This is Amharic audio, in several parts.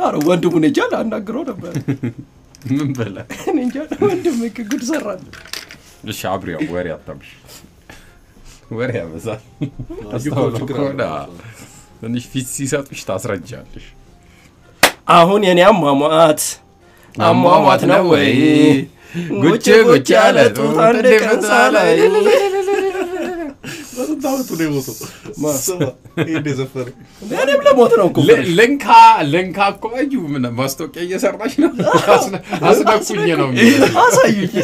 ኧረ ወንድሙን እንጃ ላናግረው ነበር። ምን በላ እኔ እንጃ ወንድም ጉድ ሰራል። እሺ አብሪያው ወሬ አታምሽ ወሬ ያበዛል እኮ አስተውሎ ችግር ከሆነ አለው። ትንሽ ፊት ሲሰጡሽ ታስረጃለሽ አሁን የኔ አሟሟት አሟሟት ነው ወይ ጉጭ ጉጭ ያለ ጡት አንድ ቀን ሳላይ በስንት ዓመቱ ነው የሞተው? ስማ ይሄን የዘፈነ እኔም ለሞት ነው እኮ ል- ልንካ ልንካ እኮ እዩ ምን ማስታወቂያ እየሰራች ነው አስነ- አስነኩኝ ነው የሚለው አሳዩኝ።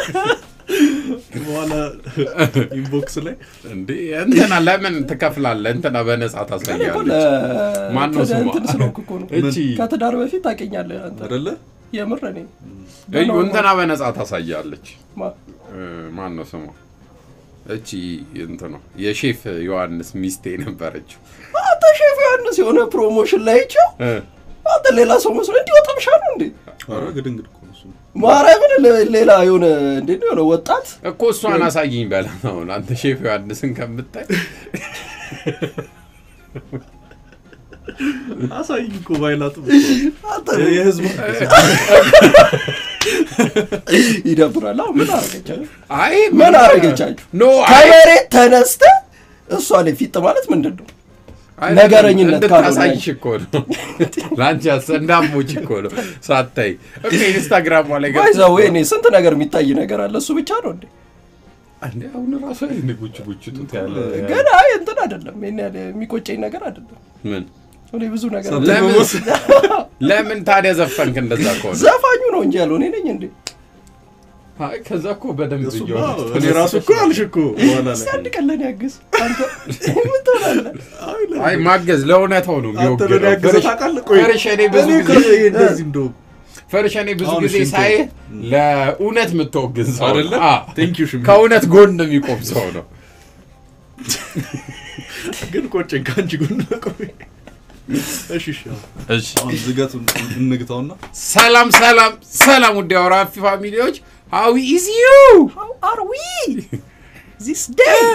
በኋላ ኢንቦክስ ላይ እንዴ እንትና ለምን ትከፍላለህ እንትና በነጻ እኔ እኮ ታሳያለች ለ- ማን ነው ስሟ? እንትን ስለሆንኩ እኮ ነው። እቺ ከትዳር በፊት ታውቀኛለህ አንተ። አይደለ የምር እኔ እዩ እንትና በነጻ ታሳያለች ማ- እ፣ ማን ነው ስሟ እቺ እንት ነው የሼፍ ዮሐንስ ሚስቴ ነበረችው አንተ ሼፍ ዮሐንስ የሆነ ፕሮሞሽን ላይ ይቸው እ፣ አንተ ሌላ ሰው መስሎ እንዲህ ወጣብሻ ነው እንዴ? ኧረ ግድንግድ እኮ ነው እሱ። ማርያምን ለ- ሌላ የሆነ እንዴት ነው የሆነ ወጣት እኮ እሷን አሳይኝ በላ አሁን አንተ ሼፍ ዮሐንስን ከምታይ አሳይኝ እኮ ባይላጥም አንተ የህዝብ ይደብራል። አሁን ምን አረገቻችሁ? አይ ምን አረገቻችሁ? ኖ አይ ከመሬት ተነስተ እሷ ላይ ፊጥ ማለት ምንድን ነው? አይ፣ ነገረኝነት እንድታሳይሽ እኮ ነው ለአንቺ ያሰ- እንዳሞች እኮ ነው ሳታይ እኮ ኢንስታግራሟ ላይ ገብ ባይዛ ወይ እኔ ስንት ነገር የሚታይ ነገር አለ። እሱ ብቻ ነው እንዴ? እንዴ አሁን ራሱ አይነ ጉች ጉች ጡት ያለ ግን አይ እንትን አይደለም። ይሄን ያህል የሚቆጨኝ ነገር አይደለም። ምን እኔ ብዙ ነገር ለምን ለምን ታዲያ ዘፈንክ እንደዛ ከሆነ ዘፋኙ ነው እንጂ ያለው እኔ ነኝ እንዴ? አይ ከዛ እኮ በደንብ እሱማ እየሆነ እኔ ራሱ እኮ አልሽ እኮ በኋላ እስኪ ላይ አንድ ቀን ለኔ ያግዝ አንተ ምን ትሆናለህ? አይ ለ- አይ ማገዝ ለእውነታው ነው አንተ ለኔ የሚወግረው ያገዘ ፈርሽ- ታውቃለህ? ቆይ ፈርሽ እኔ ብዙ እኔ እኮ ጊዜ እንደዚህ እንደው ፈርሽ እኔ ብዙ አሁን ጊዜ ሽንቶ- ሳይ ለእውነት የምትወግን ሰው አይደለ? ነው። አዎ። Thank you ሽሚ። ከእውነት ጎን የሚቆም ሰው ነው ግን ቆጨኝ ከአንቺ ጎን ቆይ እሺ እሺ አሁን እሺ አሁን ዝገቱን እንግታውና ሰላም ሰላም ሰላም ውድ አውራፊ ፋሚሊዎች ሀዊ ኢዝ ዩ How are we this day?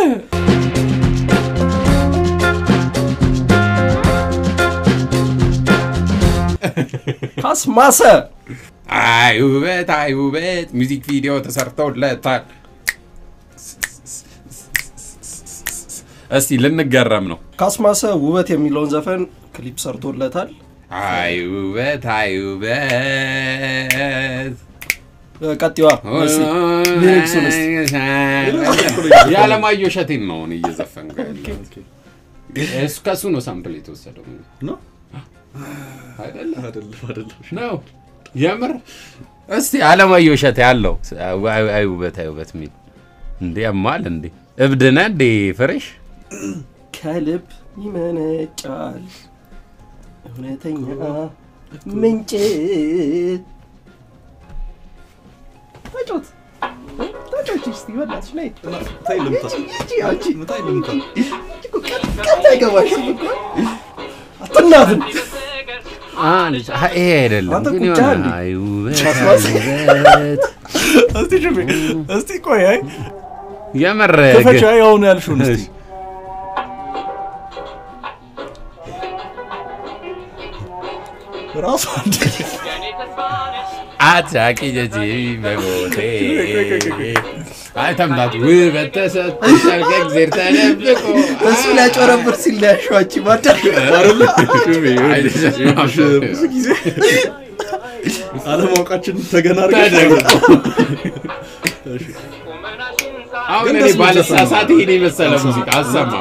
ካስማሰ አይ ውበት አይ ውበት ሚውዚክ ቪዲዮ ተሰርተውለታል እስቲ ልንገረም ነው ካስማሰ ውበት የሚለውን ዘፈን ክሊፕ ሰርቶለታል። አይ ውበት አይ ውበት ቀጥዋ ሊሪክሱን እስቲ የዓለማየሁ እሸቴን ነው አሁን እየዘፈንኩ ያለው እሱ ከእሱ ነው ሳምፕል የተወሰደው ነው አይደለ አይደለም አይደለም ነው የምር እስቲ አለማየሁ እሸቴ ያለው አይ አይ ውበት አይ ውበት የሚል እንዴ ያማል እንዴ እብድ ነህ እንዴ ፍሬሽ ከልብ ይመነጫል እውነተኛ ምንጭ ተጮት ተጮች እስቲ በእናትሽ ነይ ታይ ልምታ ሂጂ አንቺ ታይ ልምታ ቀጥ አይገባሽም እኮ አትናትን ይሄ አይደለም አንተ ግን ቁጫ የሆነ እንዴ? አይ ውበት ካስማስ? አይ ውበት እስቲ ሽሚ እስቲ ቆይ አይ የምር ክፈቻ ያውን ያልሽውን እስቲ ራሱ አንድ አታቂ ጀጂ በሞቴ አይተምላት ውበት ተሰጥቶሻል ከእግዜር ተደብቆ እሱ ሊያጨረብር ሲል ሊያሸዋች ማዳ አይደለ ሽሚ አይ፣ ብዙ ጊዜ አለማወቃችን ተገናር አሁን ግን እኔ ደስ የሚል ባለሳሳት ዘፈን ነው። ይሄን የመሰለ ሙዚቃ አሰማ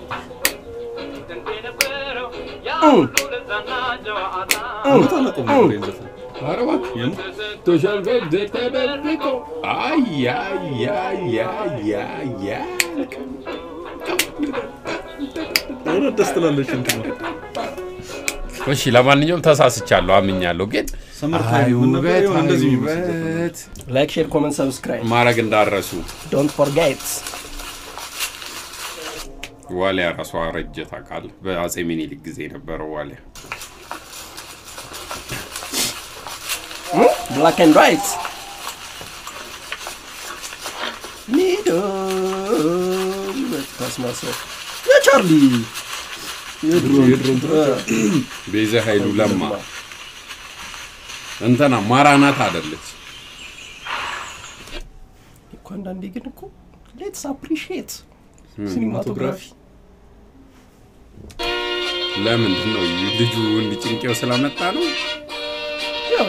እውነት አላውቀውም ነበር ይሄን ዘፈን ኧረ እባክህ የምር ቶሻል ከእግዜር ተደብቆ አይ አይ አይ አይ አይ አይ እውነት ደስ ትላለች እንትን ነው እሺ ለማንኛውም ተሳስቻለሁ አምኛለሁ ግን ሰመር አይ ታይም ምን ነበር ውበት የሆነ አይ እንደዚህ የሚመስል ዘፈን ነው። ውበት ላይክ ሼር ኮመንት ሰብስክራይብ ማድረግ እንዳረሱ ዶንት ፎርጌት ዋሊያ ራሷ ረጀ ታውቃለህ በአጼ ሚኒሊክ ጊዜ የነበረው ዋሊያ ብላክ ኤንድ ዋይት ኒዶ ካስማሰ የቻርሊ የድሮ የድሮ እንትኖች ቤዛ ኃይሉ ለማ እንትና ማራናት አይደለች። እኮ አንዳንዴ ግን እኮ ሌትስ አፕሪሺየት ሲኒማቶግራፊ ለምንድን ነው ልጁ እንዲጭንቄው ስለመጣ ነው? ያው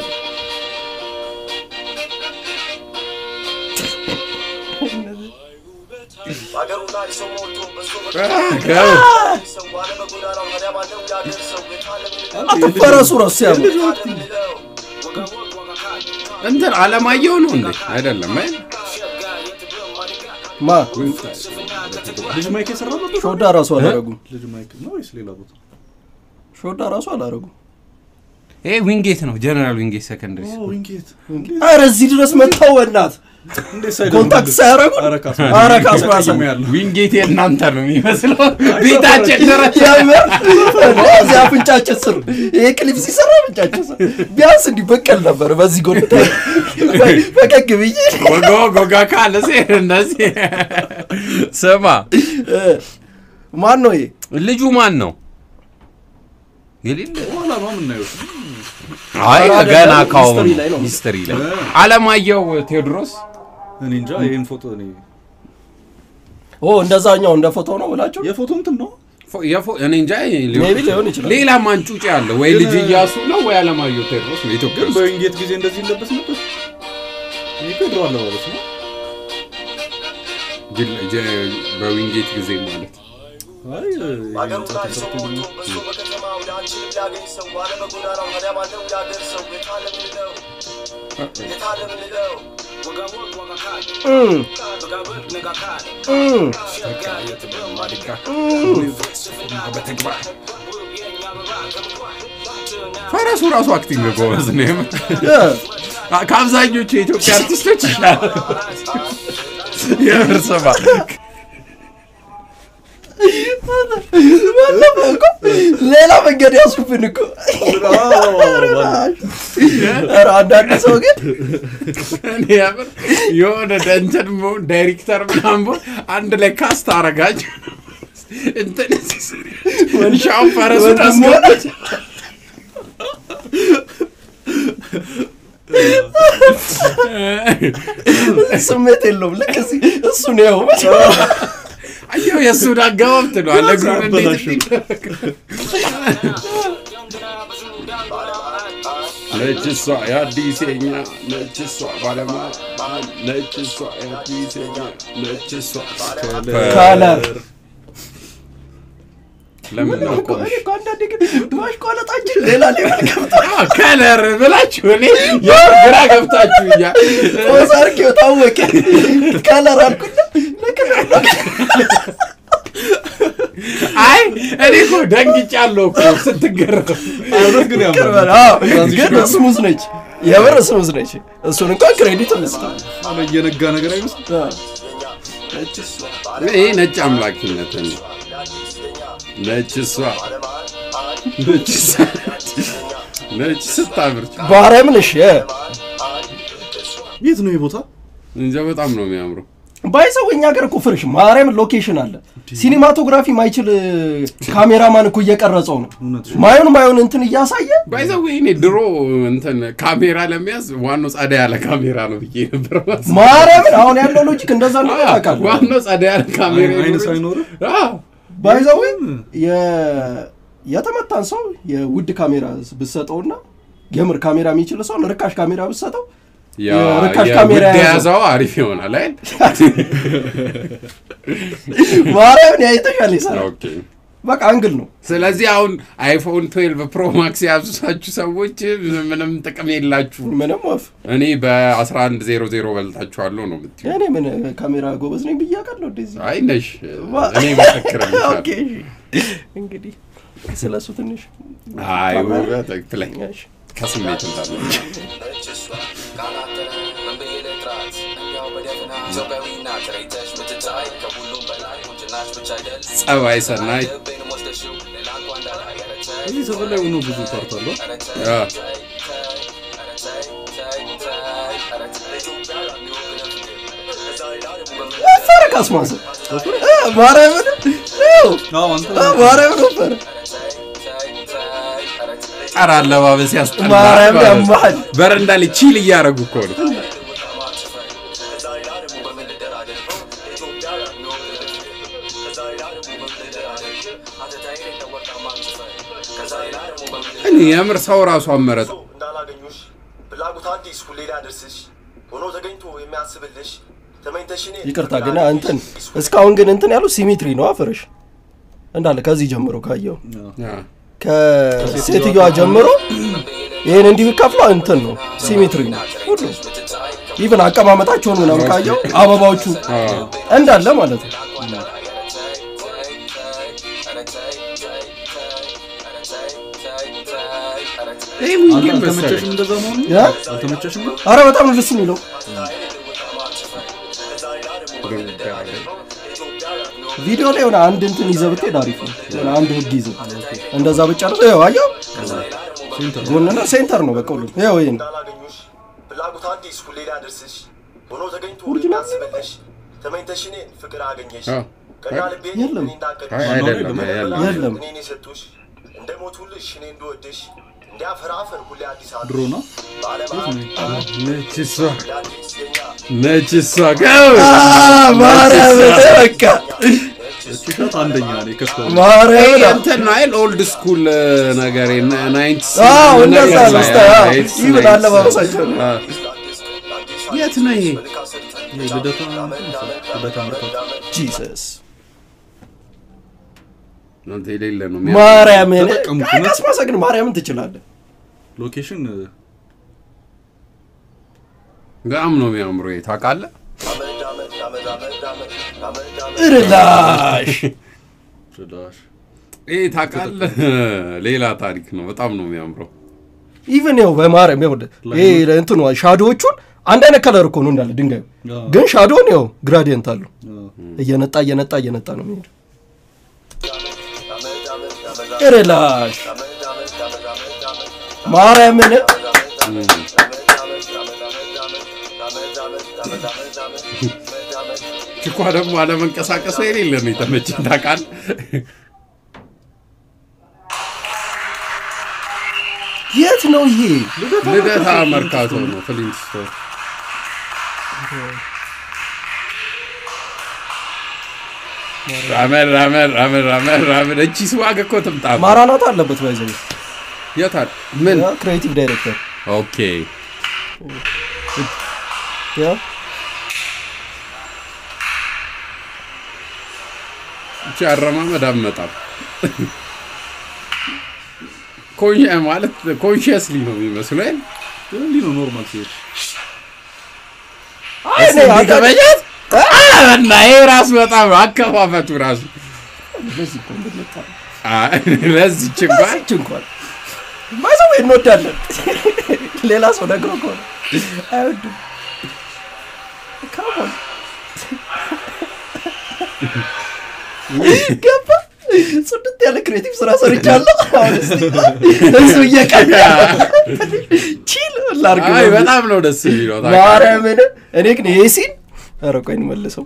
አገሩ ላይ ሰው ሞቶ በሶ ከው ሰው ባለመጎዳናው ታዲያ ባለው የአገር ሰው የታለም አትፈረሱ ረሱ ያሉ ልለው እንትን አለማየሁ ነው እንዴ? አይደለም አይ ማ ልጅ ማይክ የሰራበት ሾዳ ራሱ አላረጉም ልጅ ማይክ ነው ወይስ ሌላ ቦታ? ሾዳ ራሱ አላረጉም ይሄ ዊንጌት ነው፣ ጀነራል ዊንጌት ሰከንደሪ ኦ ዊንጌት አረ እዚህ ድረስ መጥተው በእናት እንዴት ሳይደርስ ኮንታክት ሳያረጉ ኧረ ካስማ አረ ካስማሰ ተቀይሞ ያለው ዊንጌት የእናንተ ነው የሚመስለው። ቤታችን ድረስ የምር እዚህ አፍንጫችን ስር ይሄ ክሊፕ ሲሰራ አፍንጫችን ስር ቢያንስ እንዲህ በቀል ነበር በዚህ ጎን ፈቀቅ ብዬ ወጎ ጎጋ ካለ ሴ እንደዚህ ስማ፣ ማን ነው ይሄ ልጁ ማን ነው? የሌለ በኋላ ነው የምናየው። አይ ኧረ ገና አይደለም፣ ካሁኑ ሂስትሪ ላይ ነው። ሂስትሪ ላይ አለማየሁ ቴዎድሮስ እኔ እንጃ ይሄን ፎቶ እኔ ኦ እንደዛኛው እንደ ፎቶ ነው ብላችሁ የፎቶ እንትን ነው ፎ- የፎ- እኔ እንጃ ሊሆን ሜቢ ይችላል። ሊሆን ይችላል ሌላ ማንጩጭ ያለ ወይ ልጅ እያሱ ነው ወይ አለማየሁ ቴዎድሮስ ነው ኢትዮጵያ ግን ውስጥ በዊንጌት ጊዜ እንደዚህ ይለበስ ነበር። ይሄ እኮ የድሮ አለባበስ ነው። ጅል- ጀ- በዊንጌት ጊዜ ማለት አይ አገሩ ላይ ሰው ተሰርቶ ሞቶ በሶ በከተማው ለአንቺን ሊያገኝ ሰው ባለመጎዳናው ታዲያ ባለው የአገር ሰው የታለም ልለው የታለም ልለው እም፣ እም፣ ፈረሱ ራሱ አክቲንግ ጎበዝ ነው የምር። እ፣ አ- ከአብዛኞቹ የኢትዮጵያ አርቲስቶች ይሻላል። የምር ስማ ባለፈው እኮ ሌላ መንገድ ያሱብን እኮ ኧረ አንዳንድ ሰው ግን እኔ የምር የሆነ ደንተን መሆን ዳይሬክተር ምናምን ብሆን አንድ ላይ ካስት አረጋቸው እንትን መንሻውን ፈረሱን አስገባች። ስሜት የለውም ልክ እዚህ እሱ ነው ያው አየሁ የእሱን አገባብ ትለዋል። እግሩን እንዴት አበላሸው። እንዲደረግ ነች እሷ የአዲሴኛ ነች እሷ ባለማ ነች እሷ የአዲሴኛ ነች እሷ ካለር ለምን ነው እኮ እኔ እኮ አንዳንዴ ግን ማሽቋለጣችን ሌላ ሌላ ገብታ ከለር ብላችሁ እኔ የምር ግራ ገብታችሁኛል። ኦዛርኪው ታወቀ ከለር አልኩና ለከለር ነው አይ እኔ እኮ ደንግጫለሁ እኮ ስትገረም። እውነት ግን ያምራል። ቅርበል አዎ፣ ግን ስሙዝ ነች የምር ስሙዝ ነች እሱን እንኳን ክሬዲት እንስጣል አለ እየነጋ ነገር አይመስልም። ይሄ ነጭ አምላኪነት ነው። ነጭ እሷ ነጭ እሷ ነጭ ስታምር ባሪያም ነሽ የት ነው ይህ ቦታ? እንጃ በጣም ነው የሚያምረው። ባይሰው እኛ ሀገር እኮ ፍርሽ ማርያም ሎኬሽን አለ ሲኒማቶግራፊ ማይችል ካሜራማን እኮ እየቀረጸው ነው እውነትሽ። ማዩን ማዩን እንትን እያሳየ ባይዘው እኔ ድሮ እንትን ካሜራ ለመያዝ ዋናው ጸዳ ያለ ካሜራ ነው ብዬ ነበር ማስበው። ማርያምን አሁን ያለው ሎጂክ እንደዛ ነው አዎ፣ ታውቃለህ ዋናው ጸዳ ያለ ካሜራ አይን- አይን ይኖረኝ። ሳይኖርህ? አዎ፣ ባይዘው የተመታን ሰው የውድ ካሜራ ብትሰጠውና የምር ካሜራ የሚችል ሰውን ርካሽ ካሜራ ብትሰጠው ያ የርካሽ የውድ ካሜራ የያዘው። የያዘው አሪፍ ይሆናል አይደል? ማርያምን ያይተሻል ይሰራል ኦኬ። በቃ አንግል ነው ስለዚህ አሁን አይፎን 12 ፕሮ ማክስ የያዙሳችሁ ሰዎች ምንም ጥቅም የላችሁ። ምንም ወፍ እኔ በ1100 በልጣችኋለሁ ነው የምትይው። እኔ ምን ካሜራ ጎበዝ ነኝ ብዬ አውቃለሁ እንደዚህ አይ ነሽ፣ እኔ መሰክርልሻለሁ። ኦኬ እንግዲህ ስለ እሱ ትንሽ አይ ውበት ትክክለኛ እሺ። ከስሜት እንዳለ ጸባይ ሰናይ እዚህ ሰፈር ላይ ሆኖ ብዙ ፓርት አለው። አ፣ ወፈረ ካስማሰ ማርያምን ይኸው፣ አዎ አንተ ማርያምን ወፈረ የገጠር አለባበስ ያስጠላል ማርያም ማለት ነው። ያማል። በረንዳ ላይ ቺል እያደረጉ እኮ ነው። እኔ የምር ሰው ራሱ አመረጠ። እንዳላገኙሽ ፍላጎት አዲስ ሁሌ ሊያደርስሽ ሆኖ ተገኝቶ የሚያስብልሽ ተመኝተሽ እኔን ይቅርታ ግን እንትን እስካሁን ግን እንትን ያሉ ሲሜትሪ ነው አፍርሽ እንዳለ ከዚህ ጀምሮ ካየው ከሴትዮዋ ጀምሮ ይህን እንዲህ ከፍሎ እንትን ነው ሲሜትሪ ነው ሁሉ ኢቭን አቀማመጣቸውን ምናምን ካየው አበባዎቹ እንዳለ ማለት ነው ይህ ምን ግን መሰለህ አልተመቸሽም እንደዛ መሆኑ ያ? አልተመቸሽም ነው አረ በጣም ነው ደስ የሚለው ቪዲዮ ላይ የሆነ አንድ እንትን ይዘህ ብትሄድ አሪፍ ነው የሆነ አንድ ህግ ይዘህ እንደዛ ብጨርስ ይኸው አየው ጎንና ሴንተር ነው በቃ ሁሉም ይኸው ይሄን እንዳላገኙሽ ፍላጎት አዲስ ሁሌ ሊያደርስሽ ሆኖ ተገኝቶ ኦሪጂናል የሚያስብልሽ ተመኝተሽ እኔን ፍቅር አገኘሽ አዎ። ቀና ልቤ የለም። እኔ እንዳቀድሽ አይ አይደለም ያለ የለም እኔን የሰጡሽ እንደ ሞቱልሽ እኔ እንድወድሽ እንዲያፈራፈር ሁሌ አዲስ አበባ ድሮ ነው ነች እሷ አዲስ የኛ ነች እሷ ገብ ማርያም በቃ ጭሻት አንደኛ ነው ከስከ ማርያም እንትን ነው አይደል ኦልድ ስኩል ነገር ናይንት አዎ እንደዛ ነው ስታ ይብን አለባበሳቸው ነው የት ነው ይሄ ልደታ ልደታ ምርካት ጂሰስ እናንተ የሌለ ነው ማርያምን ተጠቀሙት፣ አይ ካስማሰ ግን ማርያምን ትችላለህ ሎኬሽን በጣም ነው የሚያምሩ ታውቃለህ እርላሽ ዳሽ ይህ ታውቃለህ ሌላ ታሪክ ነው በጣም ነው የሚያምረው ኢቨን ያው በማርያም ያው ይሄ እንትኑ ሻዶዎቹን አንድ አይነት ከለር እኮ ነው እንዳለ ድንጋዩ አዎ። ግን ሻዶውን ያው ግራዲየንት አለው እየነጣ እየነጣ እየነጣ ነው የሚሄድ እርላሽ ማርያምን ችኳ ደግሞ አለመንቀሳቀሷ የሌለ ነው የተመቸኝ ታውቃለህ የት ነው ይሄ ልደታ መርካቶ ነው ፍሊንት ስቶር ራመድ ራመድ ራመድ ራመድ ራመድ እቺ ስዋግ እኮ ትምጣ ማራናታ አለበት ባይዘ የታል ምን ክሬቲቭ ዳይሬክተር ኦኬ ያ እቺ አረማመድ አመጣም ኮንሽ ማለት ኮንሽስሊ ነው የሚመስለው አይደል? እንዲህ ነው ኖርማል ሲሄድ አይ እኔ እንዲህ አንተ- ከበጀት እና ይሄ ራሱ በጣም ነው አከፋፈቱ ራሱ በዚህ እኮ እንድንመጣ ነው። አይ፣ ለዚች እንኳን በዚህች እንኳን ማይዘው እንወዳለን ሌላ ሰው ነግሮ ከሆነ አይወድም ካሞን ገባ ጽድት ያለ ክሬቲቭ ስራ ሰርቻለሁ አሁን እስቲ እሱ እየቀዳ ቺል ላርግ አይ በጣም ነው ደስ የሚለው ታውቃለህ። ማርያምን እኔ ግን ይሄ ሲን ኧረ ቆይ እንመልሰው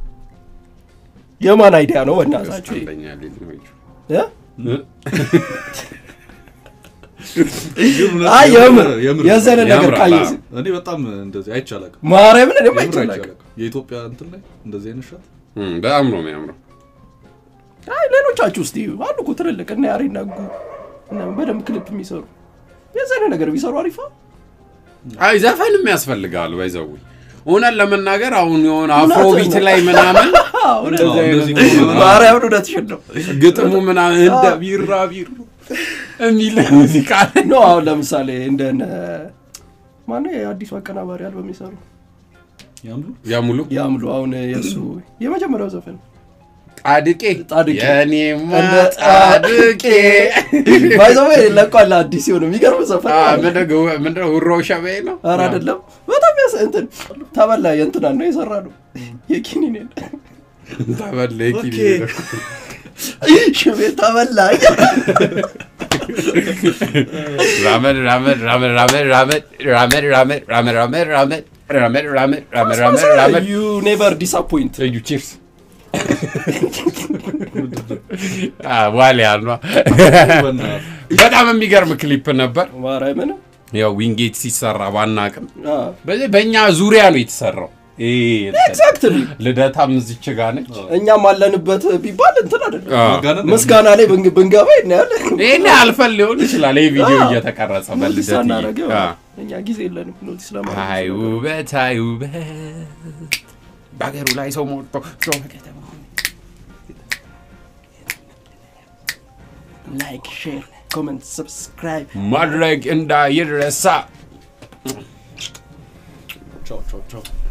የማን አይዲያ ነው በእናታችሁ ይሄ? አንደኛ ልጅ ነው ይቺ። እ? እ? አይ የምር የምር የዘነ ነገር ያምራል፣ ካየሁ አዎ። እኔ በጣም እንደዚህ አይቻላቅም ማርያምን እኔ አይቻላቅ የኢትዮጵያ እንትን ላይ እንደዚህ አይነት ሻት እም፣ በጣም ነው የሚያምረው አይ ሌሎቻችሁ እስቲ አሉ እኮ ትልልቅ እና ያሬድ ነጉ እና በደንብ ክሊፕ የሚሰሩ የዘነ ነገር ቢሰሩ አሪፋ አይ ዘፈንም ያስፈልጋል ባይዘው እውነት ለመናገር አሁን የሆነ እውነት አፍሮቢት ነው። ላይ ምናምን እውነት እንደዚህ አይነት እንደዚህ ከሆነ ማርያምን እውነትሽን ነው ግጥሙ ምናምን እንደ ቢራ ቢራ የሚል ሙዚቃ ኖ አሁን ለምሳሌ እንደነ ማነው የአዲሱ አቀናባሪ አልበም የሚሰሩ ያምሉ ያሙሉ ያምሉ አሁን የእሱ የመጀመሪያው ዘፈን ጣድቄ ጣድቄ። የኔማ እንደ ጣድቄ ባይዘው ለቋል አዲስ የሆነ የሚገርም ዘፈን አ፣ ማለት ነው። ምንድነው ምንድነው ውሮ ሸበይ ነው ኧረ አይደለም በጣም ያስ እንትን ተበላ የእንትና ነው የሰራ ነው የኪኒኔን ተበለ ኪኒ ሽቤ ተበላ ራመድ ራመድ ራመድ ራመድ ራመድ ራመድ ራመድ ራመድ ራመድ ራመድ ራመድ ራመድ ራመድ ራመድ ራመድ ዩ ኔቨር ዲስአፖይንት እዩ ቺርስ አ፣ ዋሊያ ነው። በእናትህ። በጣም የሚገርም ክሊፕ ነበር። ማርያምን ያው ዊንጌት ሲሰራ ባናቅም አ፣ በዚህ በእኛ ዙሪያ ነው የተሰራው። ይሄ እንትን ኤግዛክትሊ ልደታም እዚች ጋ ነች። እኛም አለንበት ቢባል እንትን አይደለም አ፣ ማጋነን ምስጋና ላይ ብን- ብንገባ እናያለን ይሄን አልፈን ሊሆን ይችላል። ይህ ቪዲዮ አ፣ እየተቀረጸ ኖቲስ በልደት ሳናደርግ አ፣ እኛ ጊዜ የለንም ኖቲስ ለማድረግ አይ ውበት አይ ውበት በሀገሩ ላይ ሰው ሞቶ ሰው በከተማው ላይክ ሼር ኮመንት ሰብስክራይብ ማድረግ እንዳይረሳ። ቻው ቻው ቻው